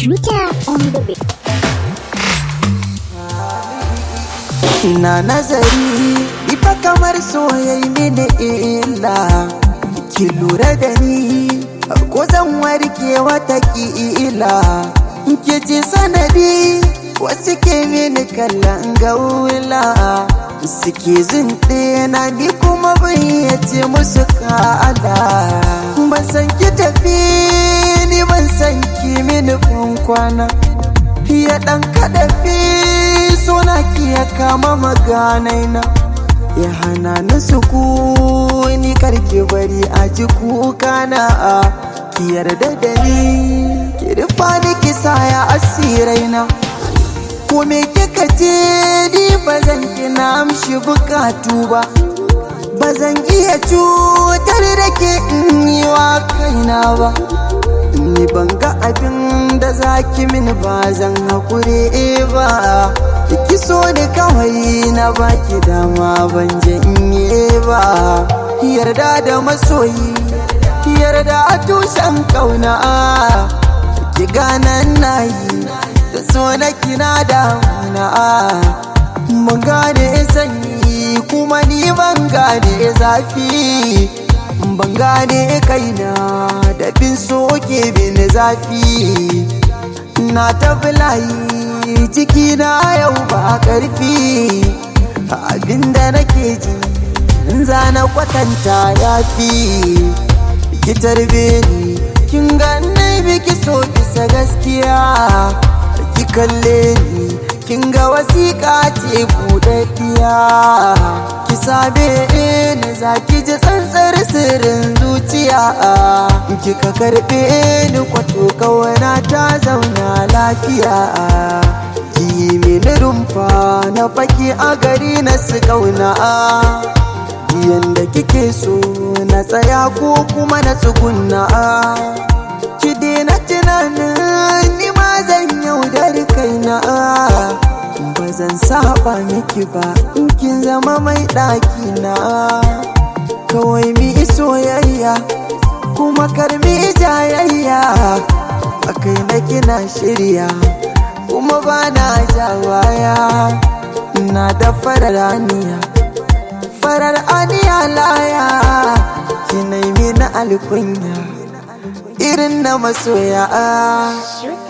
Shooter on the beat. na nazari ifa kamar soyayi mini illa ki lura da ni ko zan warke wata ila ki ci sanadi wasu ke mini kallon gaula suke zunɗe na ni kuma bayyace musu ka'ada ban san ki tafi ni ban san ki mini kwana ya ɗan kaɗafi suna ki ya kama maganaina ya hana ni sukuni karki bari a ji kuka na ki yarda da ni ki rufa ni ki saya asiraina ko me kika ce ni ba zan ki na amshi bukatu ba ba zan iya cutar da ke in yi wa kaina ba ni ban ga abin da zaki mini ba zan haƙuri ba ki so ni kawai na baki dama ban janye ba yarda da masoyi yarda a tushen kauna ki ganan nayi da so na kina damuna mun gane sanyi kuma ni ban gane zafi ban gane kaina da bin soke bin zafi na tafi layi ciki na yau ba karfi abinda nake ji in zana kwatanta ya fi ki tarbe ni kin ganni biki so bisa gaskiya ki kalle ni kin ga wasiƙa ce buɗaɗɗiya ki same ni za ki ji tsantsar sirrin zuciya kika karɓe ni kwato kawana ta zauna lafiya ki mini rumfa na faki a gari na su kauna yanda kike so na tsaya ko kuma na tsugunna ki daina tunanin ni ma zan yaudar kaina ba zan saba miki ba in kin zama mai ɗaki na kawai mi soyayya kuma karmi jayayya a kai na kina shirya kuma ba na jawaya na da farar aniya farar aniya laya ki na alkunya irin na masoya Shooter